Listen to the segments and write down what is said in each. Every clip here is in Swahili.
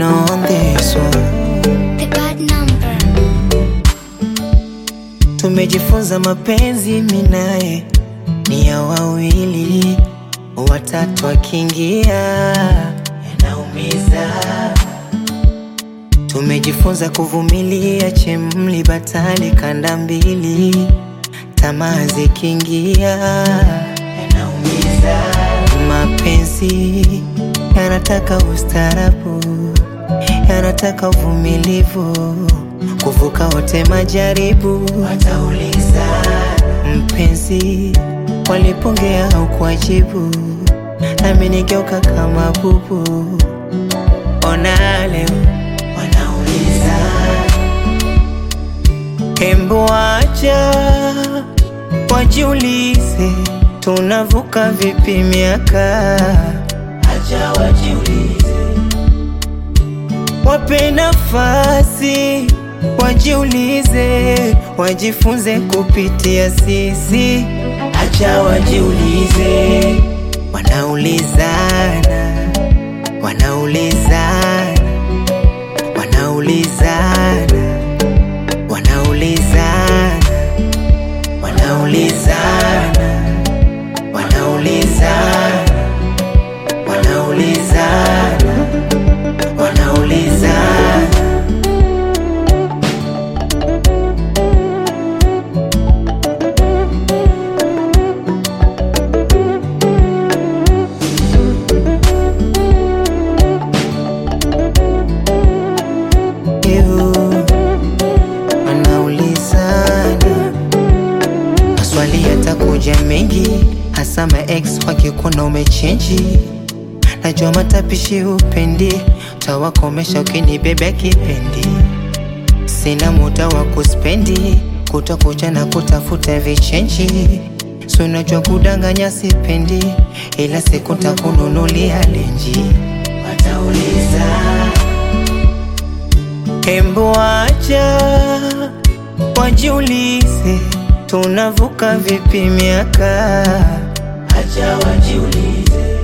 on this one. The bad number. Tumejifunza mapenzi minaye ni ya wawili, watatu akiingia yanaumiza. Tumejifunza kuvumilia chemli batali kanda mbili, tamaa zikiingia yanaumiza. Mapenzi yanataka ustarabu, yanataka uvumilivu, kuvuka wote majaribu. Watauliza mpenzi, walipongea au kuajibu, nami nigeuka kama bubu. Ona leo wanauliza, hembu acha wajiulize, tunavuka vipi miaka? Acha wajiulize, wape nafasi wajiulize, wajifunze kupitia sisi. Acha wajiulize, wanaulizana, wanaulizana, wanaulizana, wanaulizana, wanaulizana, wanaulizana, wanaulizana, wanaulizana. Ew, wanaulizana maswali yatakuja mengi, hasa ma ex wakikuona umechenji. Najua matapishi upendi, tawakomesha ukinibebea kipendi. Sina muda wa kuspendi, kutakucha na kutafuta vichenji. Si unajua kudanganya sipendi, ila siku takununulia lenji. Watauliza Hembu acha wajiulize, tunavuka vipi miaka? Acha wajiulize,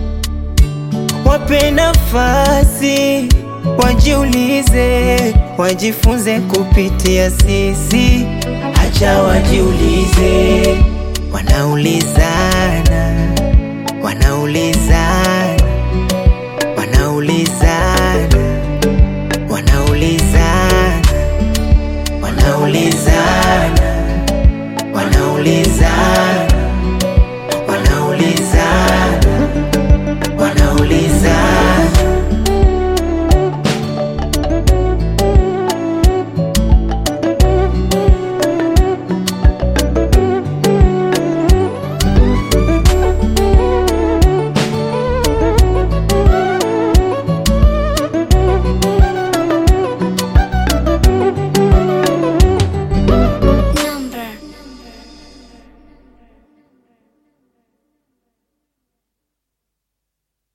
wape nafasi wajiulize, wajifunze kupitia sisi. Acha wajiulize, wanaulizana, wanaulizana,